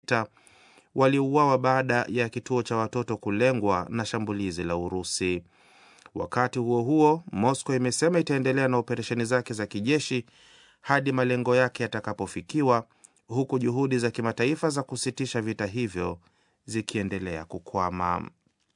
iliyopita waliuawa baada ya kituo cha watoto kulengwa na shambulizi la Urusi. Wakati huo huo, Moscow imesema itaendelea na operesheni zake za kijeshi hadi malengo yake yatakapofikiwa, huku juhudi za kimataifa za kusitisha vita hivyo zikiendelea kukwama.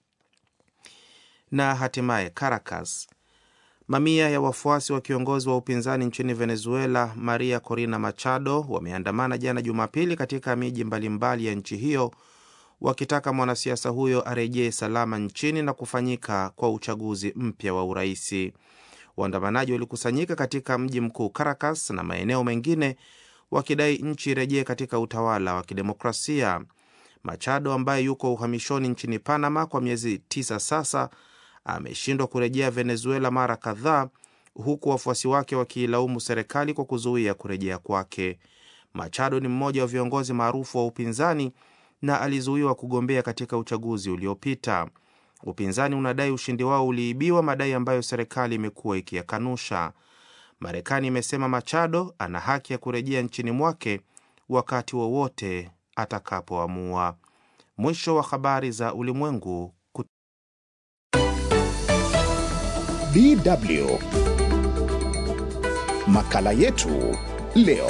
Na hatimaye Caracas, mamia ya wafuasi wa kiongozi wa upinzani nchini Venezuela Maria Corina Machado wameandamana jana Jumapili katika miji mbalimbali ya nchi hiyo wakitaka mwanasiasa huyo arejee salama nchini na kufanyika kwa uchaguzi mpya wa uraisi. Waandamanaji walikusanyika katika mji mkuu Caracas na maeneo mengine wakidai nchi irejee katika utawala wa kidemokrasia. Machado ambaye yuko uhamishoni nchini Panama kwa miezi tisa sasa ameshindwa kurejea Venezuela mara kadhaa, huku wafuasi wake wakiilaumu serikali kwa kuzuia kurejea kwake. Machado ni mmoja wa viongozi maarufu wa upinzani na alizuiwa kugombea katika uchaguzi uliopita. Upinzani unadai ushindi wao uliibiwa, madai ambayo serikali imekuwa ikiyakanusha. Marekani imesema Machado ana haki ya kurejea nchini mwake wakati wowote atakapoamua. Mwisho wa habari za ulimwengu. DW makala yetu leo.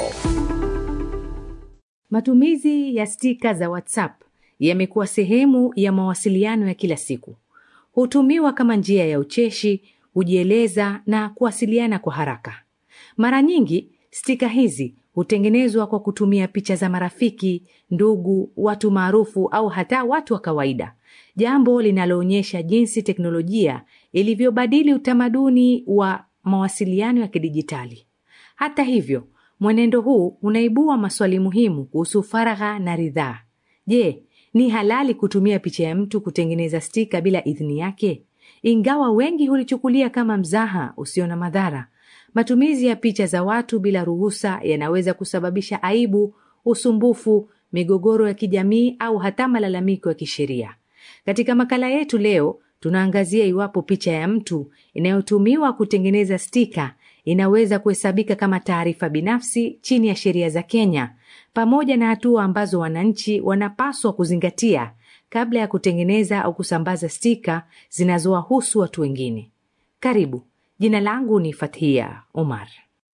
Matumizi ya stika za WhatsApp yamekuwa sehemu ya mawasiliano ya kila siku. Hutumiwa kama njia ya ucheshi, kujieleza na kuwasiliana kwa haraka. Mara nyingi stika hizi hutengenezwa kwa kutumia picha za marafiki, ndugu, watu maarufu au hata watu wa kawaida, jambo linaloonyesha jinsi teknolojia ilivyobadili utamaduni wa mawasiliano ya kidijitali. Hata hivyo, mwenendo huu unaibua maswali muhimu kuhusu faragha na ridhaa. Je, ni halali kutumia picha ya mtu kutengeneza stika bila idhini yake? Ingawa wengi hulichukulia kama mzaha usio na madhara, matumizi ya picha za watu bila ruhusa yanaweza kusababisha aibu, usumbufu, migogoro ya kijamii au hata malalamiko ya kisheria. Katika makala yetu leo, tunaangazia iwapo picha ya mtu inayotumiwa kutengeneza stika inaweza kuhesabika kama taarifa binafsi chini ya sheria za Kenya, pamoja na hatua ambazo wananchi wanapaswa kuzingatia kabla ya kutengeneza au kusambaza stika zinazowahusu watu wengine. Karibu. Jina langu ni Fathia Omar.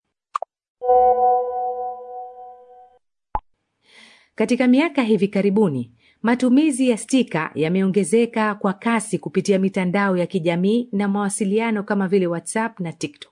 Katika miaka hivi karibuni, matumizi ya stika yameongezeka kwa kasi kupitia mitandao ya kijamii na mawasiliano kama vile WhatsApp na TikTok.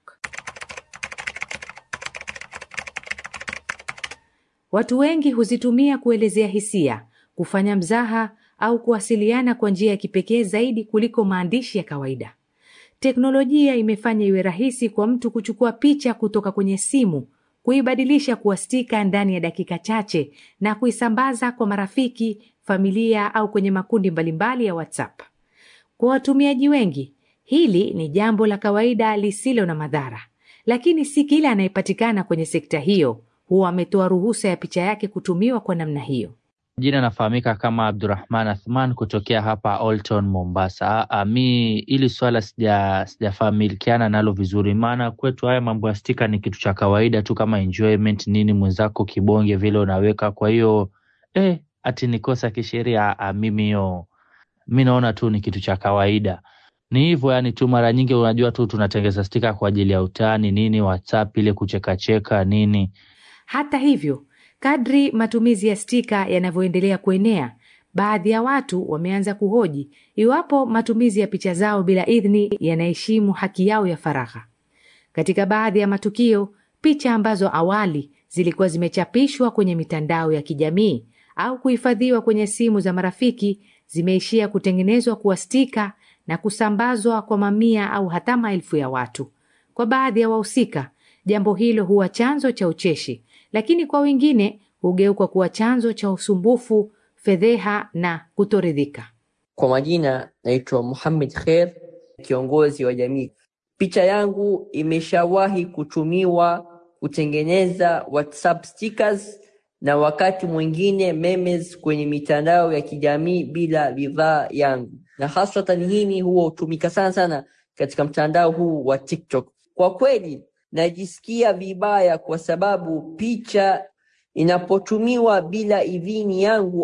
Watu wengi huzitumia kuelezea hisia, kufanya mzaha au kuwasiliana kwa njia ya kipekee zaidi kuliko maandishi ya kawaida. Teknolojia imefanya iwe rahisi kwa mtu kuchukua picha kutoka kwenye simu, kuibadilisha kuwa stika ndani ya dakika chache na kuisambaza kwa marafiki, familia au kwenye makundi mbalimbali ya WhatsApp. Kwa watumiaji wengi, hili ni jambo la kawaida lisilo na madhara, lakini si kila anayepatikana kwenye sekta hiyo huwa ametoa ruhusa ya picha yake kutumiwa kwa namna hiyo. Jina nafahamika kama Abdurahman Athman kutokea hapa Old Town Mombasa. A, mi ili swala sija sijafamilikiana nalo vizuri, maana kwetu haya mambo ya stika ni kitu cha kawaida tu kama enjoyment nini, mwenzako kibonge vile unaweka. Kwa hiyo eh, ati ni kosa kisheria? Mimi hiyo mi naona tu ni kitu cha kawaida, ni hivyo yani tu. Mara nyingi unajua tu tunatengeza stika kwa ajili ya utani nini, WhatsApp ile kuchekacheka nini. Hata hivyo Kadri matumizi ya stika yanavyoendelea kuenea, baadhi ya watu wameanza kuhoji iwapo matumizi ya picha zao bila idhini yanaheshimu haki yao ya faragha. Katika baadhi ya matukio, picha ambazo awali zilikuwa zimechapishwa kwenye mitandao ya kijamii au kuhifadhiwa kwenye simu za marafiki zimeishia kutengenezwa kuwa stika na kusambazwa kwa mamia au hata maelfu ya watu. Kwa baadhi ya wahusika, jambo hilo huwa chanzo cha ucheshi lakini kwa wengine hugeuka kuwa chanzo cha usumbufu, fedheha na kutoridhika. Kwa majina naitwa Muhammad Kher, kiongozi wa jamii. Picha yangu imeshawahi kutumiwa kutengeneza WhatsApp stickers na wakati mwingine memes kwenye mitandao ya kijamii bila ridhaa yangu, na haswatan hii huwa hutumika sana sana katika mtandao huu wa TikTok. Kwa kweli najisikia vibaya kwa sababu picha inapotumiwa bila idhini yangu